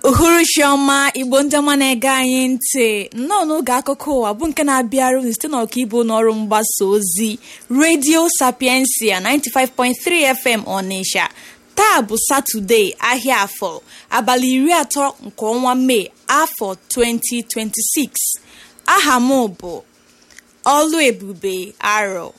uhuruchi ọma igbo ndị ọma na-ege anyị ntị nnọọ n'oge akụkọ ụwa bụ nke na-abịara unu site n'ọkaibu n'ọrụ mgbasa ozi redio sapiensia 95.3 fm ọnịsha taa bụ satọde ahịa afọ abalị iri atọ nke ọnwa mee afọ 2026 aha m bụ ọlụ ebube arọ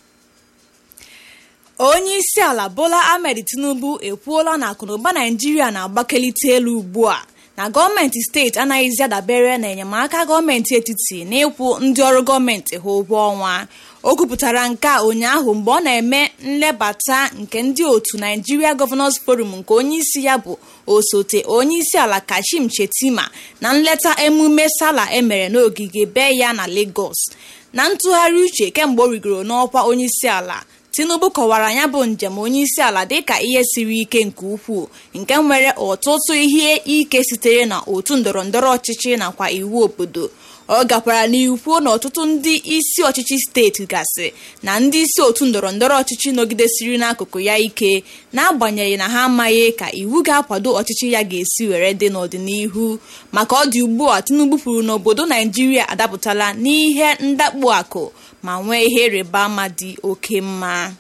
onye isi ala bola ahmed tinubu ekwuola na akụnụba naijiria na-agbakelite elu ugbu a na gọọmenti steeti anaghịzi adabere na enyemaka gọọmenti etiti n'ịkwụ ndị ọrụ gọọmenti ha ụgwọ ọnwa o kwupụtara nke a ụnyaahụ mgbe ọ na-eme nlebata nke ndị otu naijiria gọvanọs forum nke onyeisi ya bụ osote onyeisi ala kashim chetima na nleta emume sala emere n'ogige be ya na lagos na ntụgharị uche kemgbe o rigoro n'ọkwa onyeisi ala tinubu kọwara ya bụ njem onyeisi ala dịka ihe siri ike nke ukwuu nke nwere ọtụtụ ihe ike sitere na otu ndọrọ ndọrọ ọchịchị nakwa iwu obodo ọ gakwara n'ihu kwuo na ọtụtụ ndị isi ọchịchị steeti gasị na ndị isi otu ndọrọ ndọrọ ọchịchị nọgidesiri n'akụkụ ya ike n'agbanyeghị na ha amaghị ka iwu ga-akwado ọchịchị ya ga-esi were dị n'ọdịnihu maka ọ dị ugbu a tinubu kwuru na obodo naijiria adapụtala n'ihe ndakpu akụ ma nwee ihe ịrịba ama dị oke mma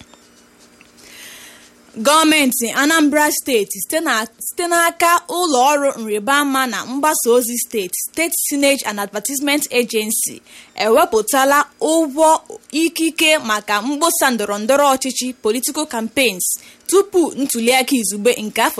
gọọmenti anambra steeti site n'aka ụlọ ọrụ nrịbama na mgbasa ozi steeti steeti signage and advertisement agency ewepụtala ụgwọ ikike maka mkpọsa ndọrọndọrọ ọchịchị political campaigns tupu ntuliaka izugbe nke afọ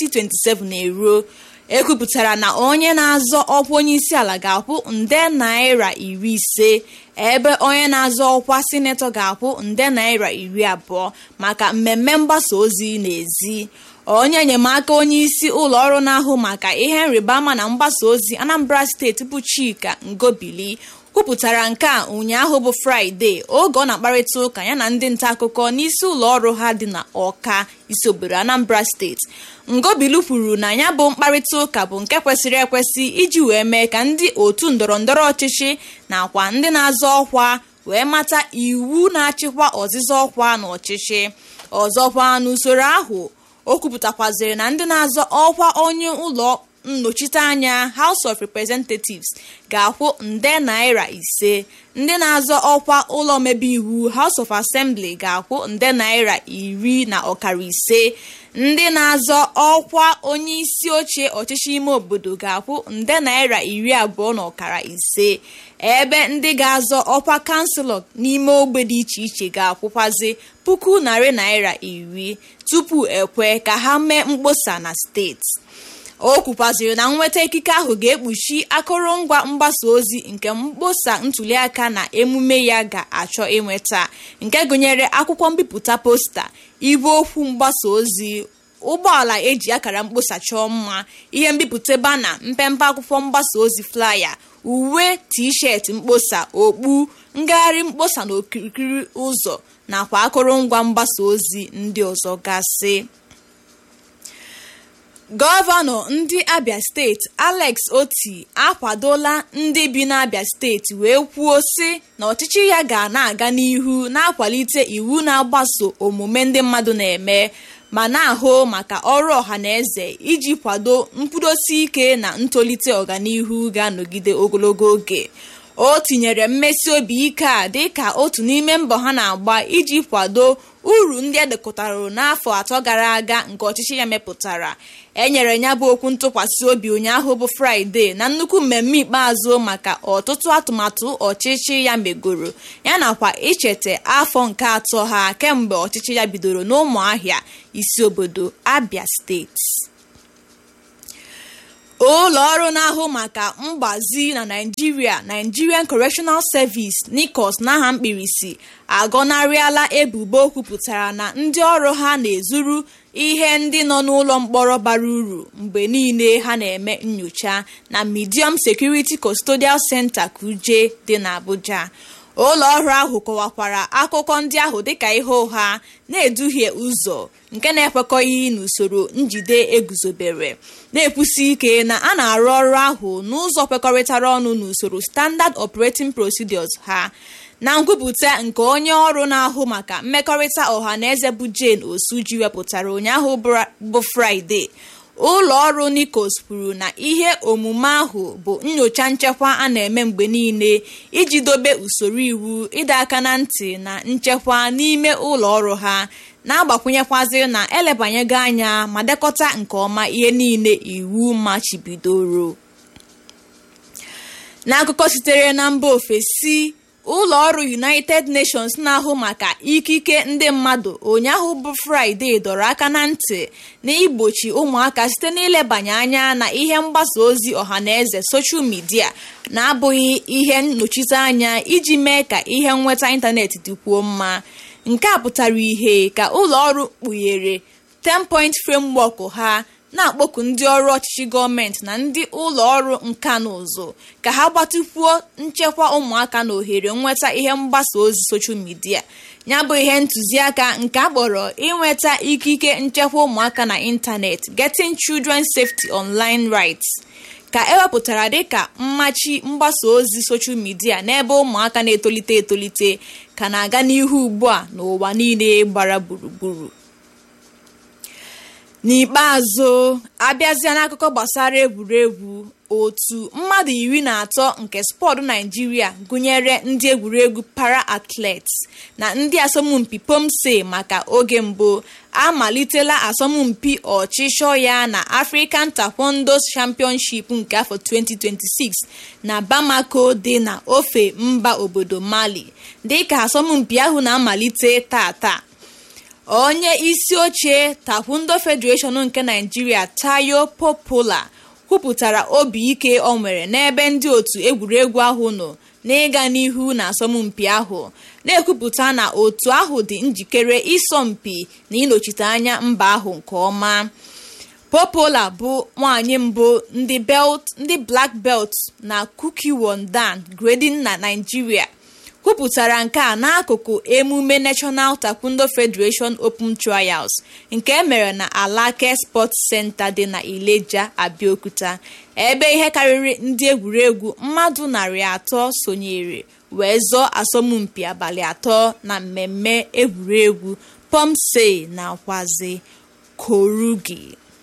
2027 eruo ekwupụtara na onye na-azọ ọkwa onye isi ala ga-akwụ nde naira iri ise ebe onye na-azọ ọkwa sinetọ ga-akwụ nde naira iri abụọ maka mmemme mgbasa ozi n'ezi onye enyemaka onye isi ụlọ ọrụ na-ahụ maka ihe nrịbama na mgbasa ozi anambra steeti bụ chika ngobili kwupụtara nke a ụnyaahụ bụ fraịde oge ọ na-akparịta ụka ya na ndị nta akụkọ n'isi ụlọ ọrụ ha dị na ọka isi obodo anambra steeti ngobilu kwuru na ya bụ mkparịta ụka bụ nke kwesịrị ekwesị iji wee mee ka ndị otu ndọrọ ndọrọ ọchịchị nakwa ndị na-azọ ọkwa wee mata iwu na-achịkwa ọzịza ọkwa na ọchịchị ọzọkwa n'usoro ahụ o kwupụtakwaziri na ndị na-azọ ọkwa onye ụlọ nnọchiteanya house of representatives ga-akwụ nde naira ise ndị na-azọ ọkwa ụlọ omebe iwu house of assembly ga-akwụ nde naira iri na ọkara ise ndị na-azọ ọkwa onye isi oche ọchịchị ime obodo ga-akwụ nde naira iri abụọ na ọkara ise ebe ndị ga-azọ ọkwa kanselọ n'ime ogbe dị iche iche ga-akwụkwazi puku narị naira iri tupu ekwe ka ha mee mkpọsa na steeti o kwukwaziri na nnweta ikike ahụ ga-ekpuchi akụrụngwa mgbasa ozi nke mkpọsa ntuliaka na emume ya ga-achọ ịnweta nke gụnyere akwụkwọ mbipụta posta ibe okwu mgbasa ozi ụgbọala eji akara mkpọsa chọọ mma ihe mbipụta bana mpempe akwụkwọ mgbasa ozi flaya uwe t-shirt mkpọsa okpu ngagharị mkpọsa na okirikiri ụzọ nakwa akụrụngwa mgbasa ozi ndị ọzọ gasị gọvanọ ndị abia steeti alex oti akwadola ndị bi n'abia steeti wee kwuo sị na ọchịchị ya ga na-aga n'ihu na-akwalite iwu na-agbaso omume ndị mmadụ na-eme ma na-ahụ maka ọrụ ọha na eze iji kwado nkwudosi ike na ntolite ọganihu ga-anọgide ogologo oge o tinyere mmesi obi ike a dịka otu n'ime mbọ ha na-agba iji kwado uru ndị edekọtara n'afọ atọ gara aga nke ọchịchị ya mepụtara enyere ya bụ okwu ntụkwasị obi ụnyaahụ bụ fraịde na nnukwu mmemme ikpeazụ maka ọtụtụ atụmatụ ọchịchị ya megoro ya nakwa icheta afọ nke atọ ha kemgbe ọchịchị ya bidoro n'ụmụahịa isi obodo abia steeti ụlọ ọrụ na-ahụ maka mgbazi na naijiria nigerian correctional service nicos n'aha mkpirisi agọnarịala ebubo kwupụtara na ndị ọrụ ha na-ezuru ihe ndị nọ n'ụlọ mkpọrọ bara uru mgbe niile ha na-eme nyocha na medium security custodial center kuje dị n'abuja ụlọ ọrụ ahụ kọwakwara akụkọ ndị ahụ dịka ihe ụgha na-eduhie ụzọ nke na-ekwekọghị n'usoro njide eguzobere na-ekwusi ike na a na-arụ ọrụ ahụ n'ụzọ kwekọrịtara ọnụ n'usoro standard operating procedures ha na nkwupụta nke onye ọrụ na-ahụ maka mmekọrịta ọha na eze bụ jane osuji wepụtara ụnyaahụ bụ fraịde ụlọ ọrụ nikos kwuru na ihe omume ahụ bụ nyocha nchekwa a na-eme mgbe niile iji dobe usoro iwu ịdọ aka na ntị na nchekwa n'ime ụlọ ọrụ ha na-agbakwụnyekwazị na elebanyego anya ma dekọta nke ọma ihe niile iwu machibidoro n'akụkọ sitere na mba ofesi ụlọ ọrụ united nations na-ahụ maka ikike ndị mmadụ ụnyaahụ bụ fraịde dọrọ aka na ntị na igbochi ụmụaka site n'ilebanye anya na ihe mgbasa ozi ọhaneze soshal midia na-abụghị ihe nnọchiteanya iji mee ka ihe nnweta ịntanetị dịkwuo mma nke a pụtara ihe ka ụlọ ọrụ kpughere 10 point framework ha na-akpọku ndị ọrụ ọchịchị gọọmenti na ndị ụlọ ọrụ nka na ụzụ ka ha gbatịkwuo nchekwa ụmụaka na ohere nnweta ihe mgbasa ozi soshal midia ya bụ ihe ntụziaka nke a kpọrọ inweta ikike nchekwa ụmụaka na ịntanetị getting children safety online rights ka ewepụtara dịka mmachi mgbasa ozi soshal midia n'ebe ụmụaka na-etolite etolite ka na-aga n'ihu ugbu a n'ụwa niile gbara gburugburu n'ikpeazụ abịazịa n'akụkọ gbasara egwuregwu otu mmadụ iri na atọ nke spọtụ naijiria gụnyere ndị egwuregwu para athletes na ndị asọmpi pomse maka oge mbụ amalitela asọmpi ọchịchọ ya na african taekwondo championship nke afọ 2026 na bamako dị na ofe mba obodo mali dịka asọmpi ahụ na-amalite tata onye isi oche taekwondo federation nke naijiria tayo popola kwupụtara obi ike ọ nwere n'ebe ndị otu egwuregwu ahụ nọ n'ịga n'ihu na asọmpi ahụ na-ekwupụta na otu ahụ dị njikere ịsọmpi na ịnọchite anya mba ahụ nke ọma popola bụ nwanyị mbụ ndị belt ndị black belt na kukiwondan grading na naijiria kwupụtara nke a n'akụkụ emume national taekwondo federation open trials nke emere na alake sports center dị na ileja abeokuta ebe ihe karịrị ndị egwuregwu mmadụ narị atọ sonyere wee zọọ asọmpi abalị atọ na mmemme egwuregwu pomse na kwazi korugi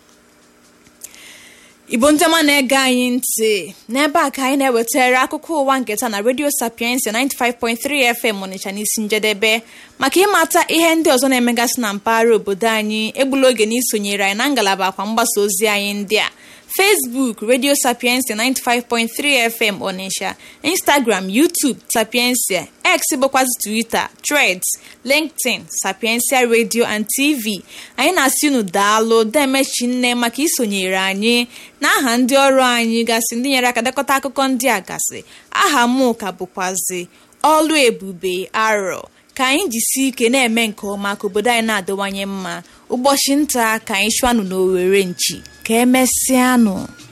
igbo ndị ọma na-ege anyị ntị n'ebe a ka anyị na-ewetara akụkọ ụwa nketa na redio sapiensi 95.3 fm ọnịcha n'isi njedebe maka ịmata ihe ndị ọzọ na-emegasị na mpaghara obodo anyị egbula oge na isonyere anyị na ngalaba akwa mgbasa ozi anyị ndị a facebook radio sapiensi 95.3 fm ọnịsha instagram youtube sapiensia x bụkwazi twitter threads linkedin sapiensia radio and tv anyị na-asị unu daalụ demechi nne maka isonyere anyị n'aha ndị ọrụ anyị gasị ndị nyere aka dekọta akụkọ ndị a gasị aha m ka bụkwazi ọlụ ebube arọ ka anyị jisi ike na-eme nke ọma ka obodo anyị na-adịwanye mma ụbọchị nta ka anyị chụanụ n'owere nchi ka emesịanụ